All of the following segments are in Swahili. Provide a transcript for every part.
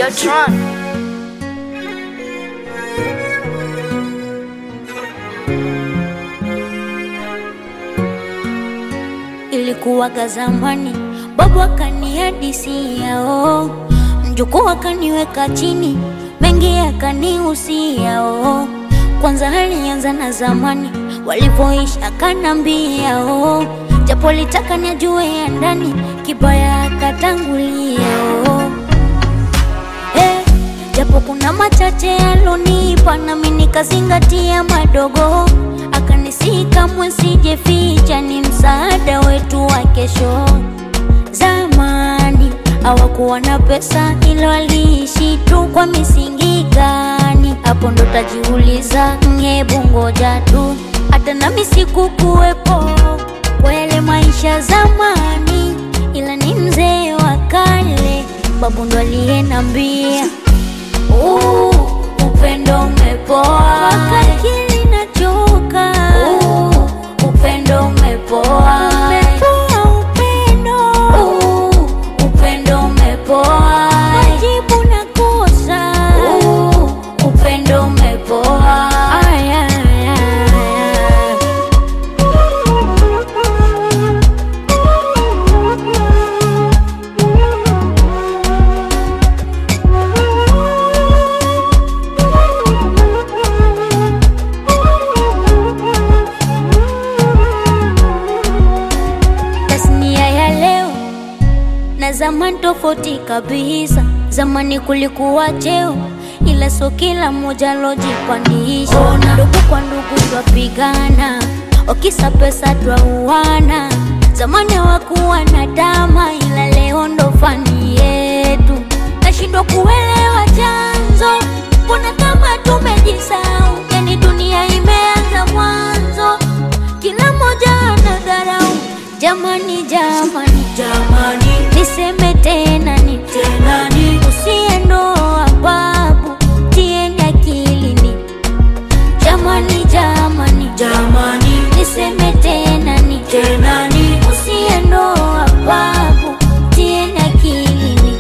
Videotron. Ilikuwaga zamani, babu akanihadisia oh, mjukuu akaniweka chini, mengi akanihusia oh. Kwanza alianza na zamani walivyoishi, akanambia oh, japo litaka nijue ya ndani, kibaya akatangulia oh. Eh, japo kuna machache alonipa nami nikazingatia madogo, akanisihi kamwe sijeficha, ni msaada wetu wa kesho. Zamani hawakuwa na pesa, ila waliishi tu kwa misingi gani? Hapo ndo tajiuliza, hebu ngoja tu, hata nami sikukuwepo kwa yale maisha zamani, ila ni mzee wa kale, babu ndo aliyenambia Uh, upendo umepoa akili nachoka uh, upendo umepoa umepoa upendo uh, upendo umepoa majibu nakosa uh, upendo umepoa aya, aya, aya. tasnia ya leo na zamani tofauti kabisa. Zamani kulikuwa cheo, ila so kila mmoja lojipandisha. Ndugu kwa ndugu twapigana, wakisa pesa twauana. Zamani hawakuwa na dama, ila leo ndo fani yetu. Nashindwa kuelewa chanzo, mbona kama tumejisahau? Yani dunia imeanza mwanzo, kila mmoja anadharau. Jamani, jamani, Jamani, niseme tena ni tena ni usiendoa babu, tieni akilini. Jamani, jamani, jamani, niseme tena ni tena ni usiendoa babu, tieni akilini.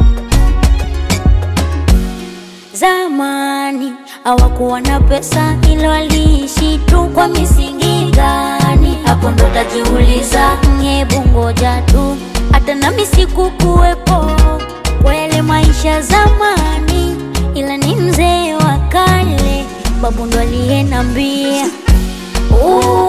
Zamani hawakuwa na pesa, ila waliishi tu kwa misingi gani? Hapo ndo tajiuliza, hebu ngoja tu, hata nami sikukuwepo kwa yale maisha zamani, ila ni mzee wa kale, babu ndo aliyenambia uh,